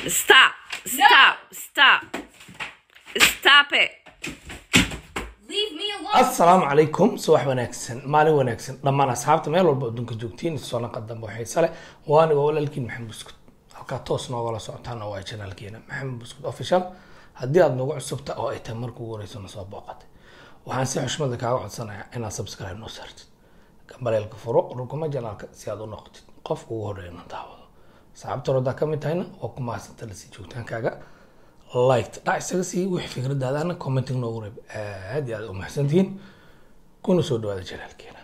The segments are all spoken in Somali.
stop, stop, stop, stop it. Leave me alone. asalaamu calaykum subax wanaagsan maalin wanaagsan dhammaan asxaabta meel walba adduunka joogtiin soo naqa dambe oo xiise leh waa aniga walaalkiin maxamed buskud halkaa toos noogala socotaan oo waa janaalkeena maxamed buskud official haddii aad nagu cusubta oo ay tahay markuu ugu horeyso na soo booqatay waxaan si xushmada kaaga codsanayaa inaad subscribe noo saartid gambaleelka furo rukuma janaalka si aad u noqotid qofka ugu horeeya na daawado asxaabta rodaa ka mid tahayna waa ku mahadsanta lasii joogtaankaaga liked dhac isaga sii wixii fikradaadana commenting noogu reeb aad iyo aad u mahadsantihiin kuna soo dhawaada janaalkeena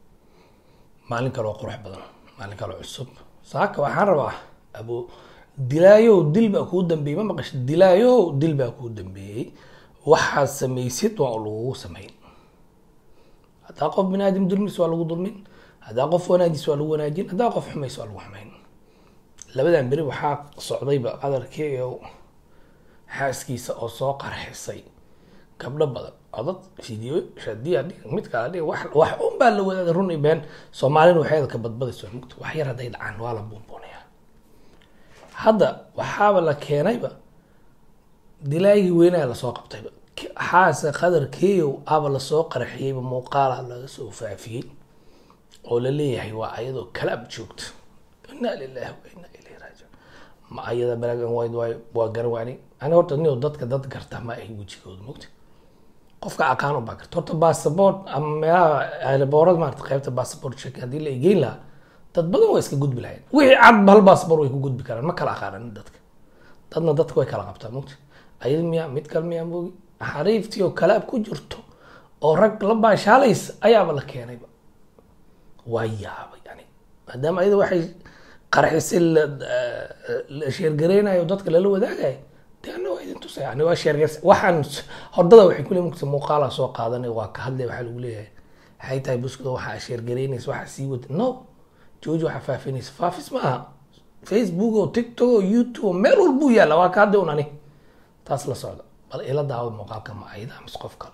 maalin kaloo qurux badan maalin kaloo cusub saaka waxaan rabaa abu dilaayow dil baa kuu dambeeyey ma maqasha dilaayow dil baa kuu dambeeyey waxaad samaysid waa lagugu samayn haddaa qof binaadam dulmis waa lagu dulmin haddaa qof wanaajis waa lagu wanaajin haddaa qof xumays waa lagu xumayn labadan beri waxaa socdayba qadarkii oo xaaskiisa oo soo qarxisay gabdho badan codad video shadiya mid kala dhig wax wax un baa la wadaaday run iyo been soomaalina waxeeda ka badbadayso mugta wax yar hadday dhacaan waa la buunbuunayaa hadda waxaaba la keenayba dilaagii weynaa lasoo qabtayba xaase qadar keyow aba lasoo qarxiyeyba muuqaala laga soo faafiyey oo la leeyahay waa ayadoo kalaab joogta inaa lilahi wa inaa ilayhi raajiun ma ayada black and white waayo waa garan waani ani horta nio dadka dad garta ma ahi wejigooda mogta qofka aqaan u baa garta horta bassabort ama meelaha aeroboorada maarata qaybta bassabort check haddii la egeyn lahaa dad badan waa iska gudbi lahayn wixii cad hal bassabort way ku gudbi karaan ma kala aqaanan dadka dadna dadka way kala qabtaa mogta ayada miyaa mid kale miyaa moogi xariiftii oo kalaab ku jirto oo rag la baashaalaysa ayaaba la keenayba waa yaaba yani maadaama ayada waxay qarxisay la la sheergareynayo dadka lala wadaagayo dee ana waa idin tusay yani waa sheergar waxaan hordada waxay ku leeyihin muuqaala soo qaadanay waa ka hadlay waxaa lagu leeyahay waxay tahay buskuda waxaa sheergareynaysa waxaa sii wada no jooji waxaa faafinaysa faafis maaha facebook oo tiktok oo youtube oo meel walbuu yaalla waa ka hadlay un ani taas la socda bal ila daawada muuqaalka ma ayada mise qof kale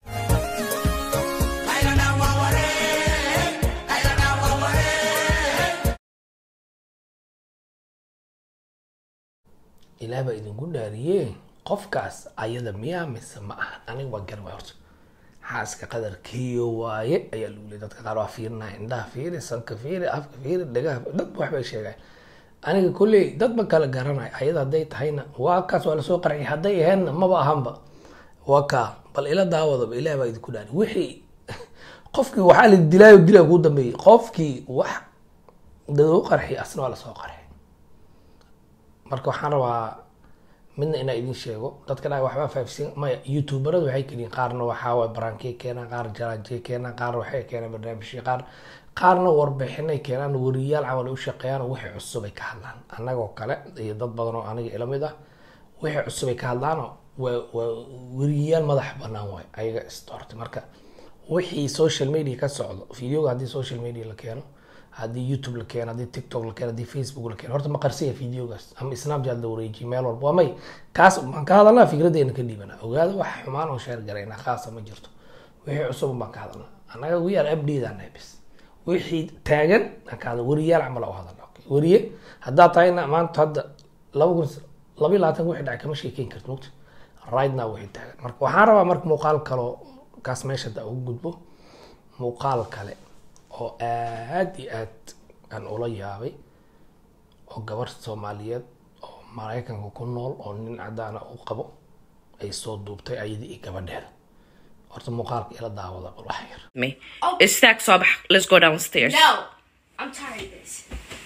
ilaah baa idinku dhaariye qofkaas ayada miyaa mise ma aha aniga waa garan waay horta xaaska qadarkiyo waaye ayaa lagu leeyay dadka qaar waa fiirinaya indhaha fiiri sanka fiiri afka fiiri dhagaha dad waxbay sheegaan aniga kolley dad ma kala garanayo ayada hadday tahayna waa kaas waa lasoo qarxiyay hadday ahaynna maba ahanba waa kaa bal ila daawadaba ilaah baa idinku dhaari wixii qofkii waxaa la dilaayo dilaa kuu dambeeyey qofkii wax dadou qarxiyay asna waa lasoo qarxiyay marka waxaan rabaa midna inaa idin sheego dadka dhaa waxbaa faafisiin maya youtuberada waxay keliyiin qaarna waxaa waay barankey keenaan qaar jalaajey keenaan qaar waxay keenaan barnaamijyo qaar qaarna warbixinay keenaan wariyaal camal ay u shaqeeyaan oo wixii cusub ay ka hadlaan annagoo kale iyo dad badan oo aniga ila mid ah wixii cusub ay ka hadlaanoo waa waa wariyaal madax banaan waay ayaga isdoortay marka wixii social media ka socdo videoga haddii social media la keeno haddii youtube la keeno haddii tiktok la keeno haddii facebook la keeno horta ma qarsiya videogaas ama snapchat la wareejiye meel walba waa may kaas baan ka hadalnaa fikradeena ka dhiibana ogaada wax xumaan oo sheer garayna khaasa ma jirto wixii cusub baan ka hadalnaa annaga we are update bis wixii taagan aan ka hadal wariyaal camal u hadalna wariye haddaa tahayna maanta hadda laba kun laba iyo labaatan wixii dhacay kama sheekeyn karti mogta right now wixii taagan marka waxaan rabaa marka muuqaal kaloo kaas meesha da ugu gudbo muuqaal kale oo aad iyo aad aan ula yaabay oo gabar soomaaliyeed oo maraykanka ku nool oo nin cadaana u qabo ay soo duubtay ayadii iyo gabadheeda horta muuqaalka ila daawada bal wax yar Me. It's stacked, so let's go downstairs. No. I'm tired of this.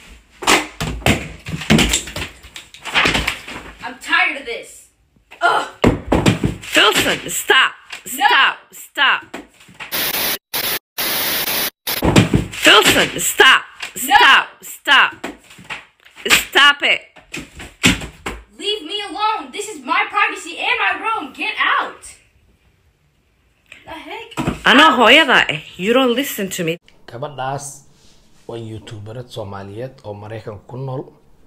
I'm tired of this. Ugh. Filson, stop, stop, stop. Filson, stop, stop, stop. Stop it. Leave me alone. This is my privacy and my room. Get out. The heck? I know hooyada eh. You don't listen to me. gabadhaas waa youtuberad soomaaliyeed oo maraykanka ku nool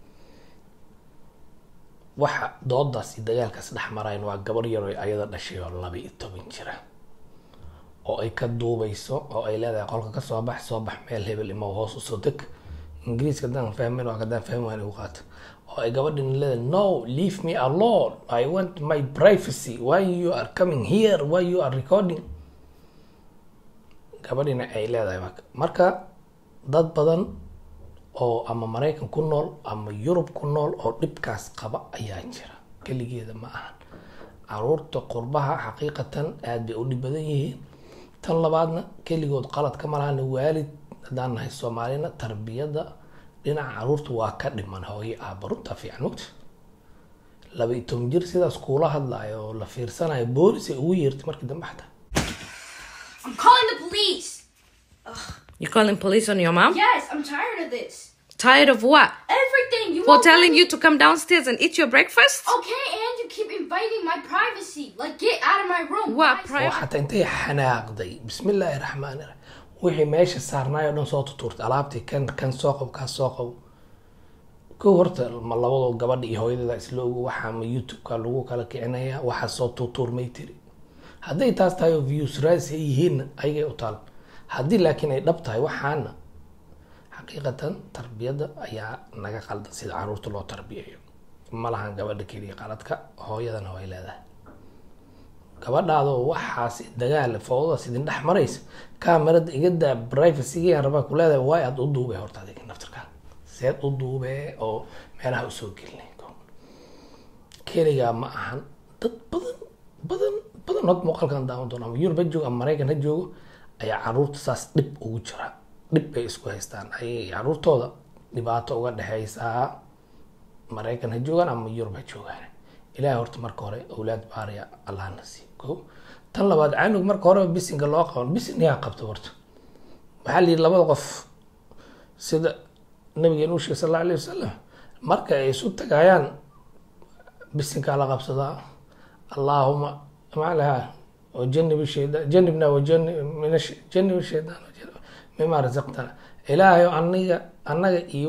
waxa doodaas iyo dagaalkaas dhex marayn waa gabar yar oo ayada dhashay oo laba iyo toban jira oo ay ka duubayso oo ay leedahay qolka ka soo bax soo bax meel hebel ima hoos usoo deg ingiriiska haddaan fahmin waa haddaan fahmi waan igu qaata oo ay gabadhin leedahay no leave me alone i want my privacy why you are coming here why you are recording gabadhina ay leedahay marka marka dad badan oo ama maraykan ku nool ama yurub ku nool oo dhibkaas qaba ayaa jira keligeeda ma ahan caruurta qurbaha xaqiiqatan aad bay u dhib badan yihiin tan labaadna keligood qalad ka malahana waalid haddaan nahay soomaalina tarbiyada dhinaca caruurta waa ka dhiman hooyo aaba runta fiican mogta laba iyo toban jir sidaas kuula hadlaayo oo la fiirsanayo boolis ay ugu yeertay markii dambe xataa I'm calling the police. You calling police on your mom? Yes, I'm tired of this. Tired of what? Everything you For won't telling let you me- to come downstairs and eat your breakfast? Okay, and you keep inviting my privacy. Like, get out of my room. What Why- pri- oo xataa intay xanaaqday bismillaahi raxmaani raxiim wixii meesha saarnaay oo dhan soo tutuurtay alaabtii kan kan soo qabo kaa soo qabo kow horta ma labadoo gabadha iyo hooyadeeda isla ogo waxaa ma youtube-ka lagu kala kicinaya waxaa soo tutuurmay tiri hadday taas tahay oo views raasi ay yihiinna ayagay u taal haddii laakiin ay dhab tahay waxaana xaqiiqatan tarbiyadda ayaa naga qaldan sida caruurta loo tarbiyayo ma lahan gabadha keliya qaladka hooyadana way leedahay gabadhaadoo waxaas dagaal fowdadaas idin dhex maraysa kaamarada iga daa privacygaan rabaa ku leedahay waay aad u duubay horta adiga naftirkaa seed u duubee oo meelaha usoo gelinay keligaa ma ahan dad badan badan badan hod muuqaalkan daawan doona ama yurub ha joogo ama maraykan ha joogo ayaa caruurta saas dhib ugu jira dhib bay isku haystaan ayay caruurtooda dhibaato uga dhexeysaa maraykan ha joogaan ama yurub ha joogaan ilaahay horta marka hore awlaad baariya allahna sii ko tan labaad canug marka horeba bisinka loo qaban bisin yaa qabta horta waxaa la yidhi labada qof sida nabigeen u sheegay sal alla alayh wasalam marka ay isu tagayaan bisinkaa la qabsadaa allaahuma maxaa lahaa wajanib shaydan janibna wajanib min ash- janib shaydaan mima rasaqtana ilaahay aniga annaga iyo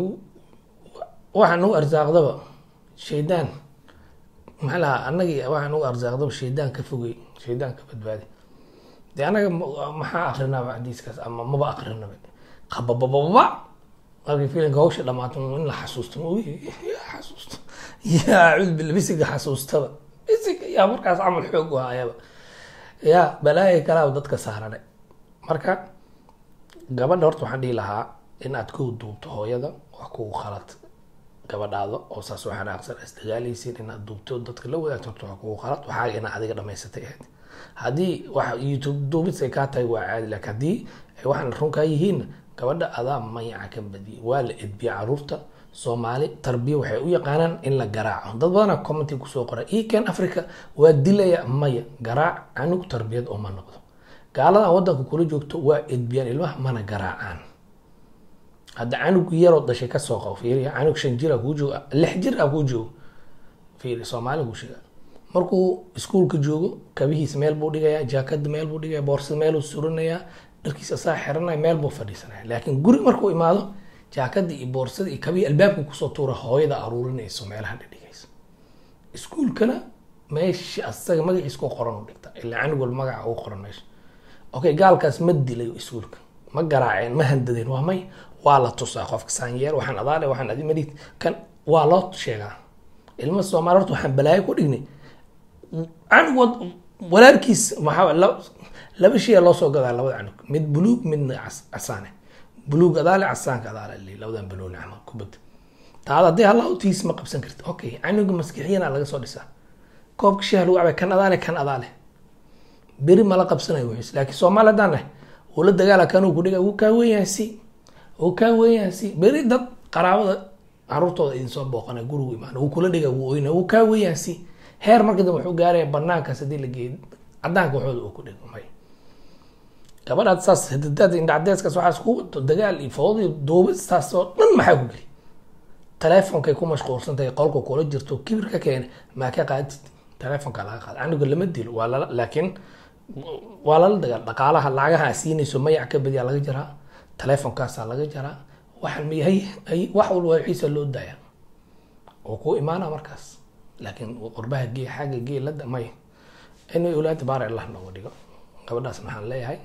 waxaa nagu arsaaqdaba shaydaan maxaa lahaa annagii waxaa nagu arsaaqdaba shaydaan ka fogey shaydaan ka badbaadi dee anaga ma- maxaa akrinaba xadiiskaas ama maba akrinaba qababababa markii filimka hawsha dhamaato in la xasuusto ma ogi yaa xasuusto yaa cudbil bisiga xasuustaba bisiga yaa markaas camal xoog u hayaba yaa balaaya kalaa dadka saarane marka gabadha horta waxaan dhihi lahaa in aad ku duubto hooyada wax kugu khalad gabadhaada oo saas oo xanaaqsan is dagaalaysiin inaad duubto dadka la wadaagto horta wax kugu khalad waxaa inaad adiga dhamaysatay ahayd haddii wax youtube duubis ay kaa tahay waa caadi laakiin haddii ay waxaan runkaa yihiin gabadha adaa mayaca ka badiyay waa la edbiya caruurta soomaali tarbiya waxay u yaqaanaan in la garaaco dad badana commenti kusoo qoray eken africa waa dilaya maya garaac canug tarbiyad uma noqdo gaaladan wadanka kula joogto waa edbiyaan ilmaha mana garaacaan hadda canug yaroo dhashay kasoo qabo fiiriya canug shan jir a kuu joogo lix jir a kuu joogo fiiri soomaali kuu sheega markuu iskuulka joogo kabihiisa meel buu dhigayaa jaakada meel buu dhigaya boorsada meeluu surinayaa dharkiisa saa xiranaya meel buu fadhiisanaya laakiin guri markuu imaado jaakada iyo boorsada iyo kabihii albaabka kusoo tuura hooyada aruurinayso meelaha dhigaysa iskuulkana meesha asaga magaciisa ku qoran u dhigta ilaa canug walba magaca ugu qoran meesha okay gaalkaas ma dilay iskuulka ma garaaceen ma handadeen waa may waa la tusaa qofka saanyeer waxaan adaale waxaan adi madid kan waa loo sheegaa ilma soomaali horta waxaan balaayo ku dhignay canug wad walaalkiis maxaa la- laba shay loo soo gadaa labada canug mid buluug midna cas- casaane buluug adaale casaanka adaale li labadan balooni camal kubad taada haddii halla utiis ma qabsan karti okay canuga maskixiyana laga soo dhisaa koobka shaha lagu cabay kan adaale kan adaale beri mala qabsanayo wixiis laakiin soomaali haddaan nahay uu la dagaala kanuu ku dhiga wuu kaa weeyaan si wuu kaa weeyaan si beri dad qaraabada caruurtooda idin soo booqana gurigu imaana wuu kula dhiga wuu oyna wuu kaa weeyaan si heer marka dambe wuxuu gaaraya banaankaas haddii la geeyo cadaanka waxooda uu ku dhigo may gabadhaad saas hidadaad indhacdeeskaas waxaas ku wato dagaal iyo fowd iyo duubistaas oo dhan maxaa ku geli taleefonkay ku mashquulsan tahay qolka kula jirto kibir ka keena maa ka qaadid taleefonka laga qaada canuga lama dilo waa lala laakiin waa lala dagaal dhaqaalaha lacagaha siinayso mayac ka badiyaa laga jaraa taleefonkaasaa laga jaraa waxaan miyahay ay wax walba wixiisa loo daaya oo ku imaana markaas laakiin qurbaha gee xagga gee lada may inay awlaada baar allah nooga dhigo gabadhaas maxaan leeyahay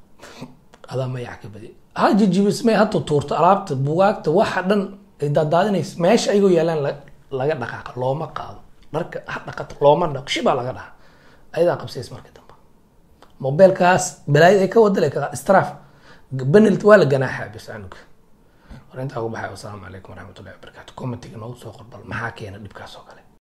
adaa mayac ka badi ha jijibismay ha tutuurto alaabta bugaagta waxa dhan ay daadaadinaysa meesha ayagoo yaalaan la laga dhaqaaqa looma qaado dharka ha dhaqato looma dhaq shibaa laga dhaha ayadaa qabsays markii dambe mobeelkaas balaayad ay ka wadale ka straaf benelt waa la ganaaxaa bis canuga war intaa ugu baxay wasalaamu calaykum waraxmatullahi wabarakaatu commentiga noogu soo qorbal maxaa keena dhibkaas oo kale